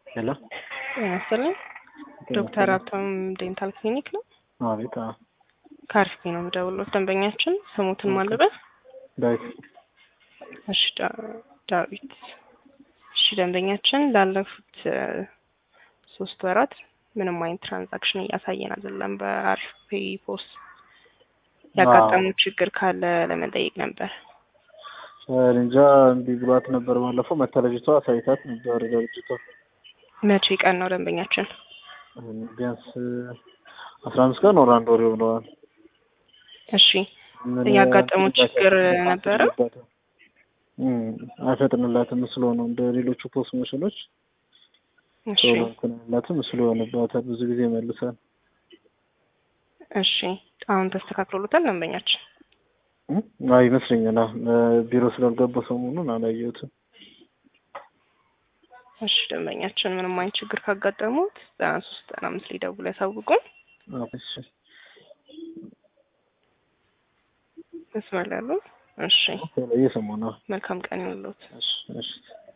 ሄሎ ጤና ይስጥልኝ። ዶክተር ሀብታም ዴንታል ክሊኒክ ነው። አቤት። አዎ፣ ከአርፊ ነው የምደውለው። ደንበኛችን ስሙትን ማለበት ዳዊት እሺ፣ ዳ- ዳዊት እሺ። ደንበኛችን ላለፉት እ፣ ሶስት ወራት ምንም አይነት ትራንዛክሽን እያሳየን አይደለም። በአርፊ ፖስ ያጋጠመው ችግር ካለ ለመጠየቅ ነበር። እንጃ እምቢ ብሏት ነበር። ባለፈው መታ ልጅቷ አሳይታት ነበር ለልጅቷ መቼ ቀን ነው ደንበኛችን? ቢያንስ አስራ አምስት ቀን ወር አንድ ወር ይሆነዋል። እሺ ምን ያጋጠመው እንትን ችግር ይላታል፣ ነበረ? እም፣ አይፈጥንላትም ስለሆነ እንደ ሌሎቹ ፖስት መሽኖች እሺ ቶሎ እንትን አይላትም ምስሉ ይሆንባታል። ብዙ ጊዜ ይመልሳል። እሺ አሁን ተስተካክሎታል ደንበኛችን? እም፣ አይ ይመስለኛል። አዎ፣ ቢሮ ስላልገባ ሰሞኑን አላየሁትም። እሺ ደንበኛችን ምንም አይነት ችግር ካጋጠሙት ዘጠና ሶስት ዘጠና አምስት ሊደውሉ ያሳውቁን። አዎ፣ እሺ። መስመር ላይ ያሉ እሺ እየሰማሁ ነው። መልካም ቀን ይሁንልዎት። እሺ፣ እሺ።